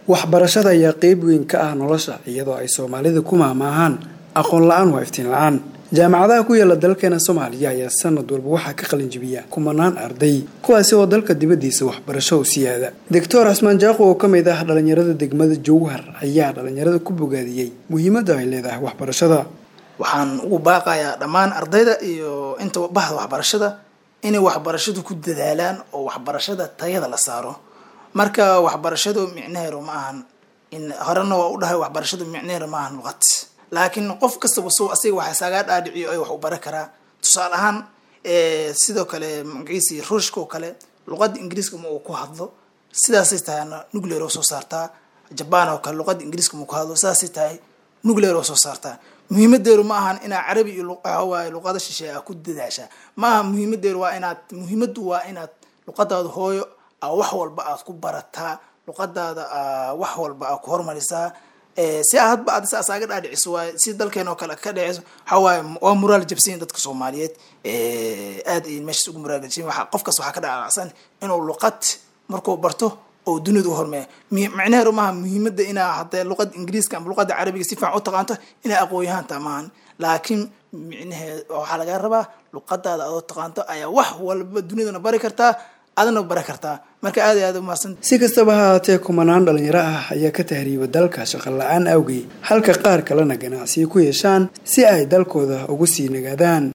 waxbarashada ayaa qeyb weyn ka ah nolosha iyadoo ay soomaalida ku maamaahaan aqoon la-aan waa iftiin la-aan jaamacadaha ku yaala dalkeena soomaaliya ayaa sanad walba waxaa ka qalinjibiya kumanaan arday kuwaasi oo dalka dibadiisa waxbarasho u siyaada doctor casmaan jaaqo oo ka mid ah dhalinyarada degmada jowhar ayaa dhalinyarada ku bogaadiyey muhiimadda ay leedahay waxbarashada waxaan ugu baaqayaa dhammaan ardayda iyo inta bahda waxbarashada inay waxbarashadu ku dadaalaan oo waxbarashada tayada la saaro marka waxbarashadu micnaheedu ma ahan in horena waa u dhahay waxbarashadu micnaheedu ma ahan luqad laakiin qof kastaba so asiga waxa saagaa dhaadhiciyo ay wax u baran karaa tusaale ahaan sidoo kale magaciisi ruushka oo kale luqadda ingiriiska ma uu ku hadlo sidaasay tahay nuclear oo soo saartaa jabaan oo kale luqadda ingiriiska ma ku hadlo sidaasay tahay nuclear oo soo saartaa muhiimadeedu ma ahan inaad carabi iyo waaye luqada shisheeye a ku dadaashaa ma aha muhiimadeedu waa inaad muhiimaddu waa inaad luqadaada hooyo a wax walba aad ku barataa luqadaada wax walba aad ku hormarisaa si a hadba aad saas aga dhaadhiciso waay si dalkeen oo kale ka dheciso waxaa waaye waa muraal jabsanyin dadka soomaaliyeed aad ay meeshaas ugu muraal jabsanyin waa qofkaas waxaa ka dhacsan inuu luqad markuu barto oo duniyada u hormeeya micnaheedu maaha muhiimadda inaa hadee luqada ingiriiska ama luqada carabiga si fiican u taqaanto inaa aqoonyahaanta maahan laakiin micnaheed waxaa laga rabaa luqadaada adoo taqaanto ayaa wax walba duniyadana bari kartaa adana bari kartaa marka aad iyo aad umahadsan si kastaba ha haatee kumanaan dhalinyaro ah ayaa ka tahriiba dalka shaqo la-aan awgeed halka qaar kalena ganacsiyo ku yeeshaan si ay dalkooda ugu sii nagaadaan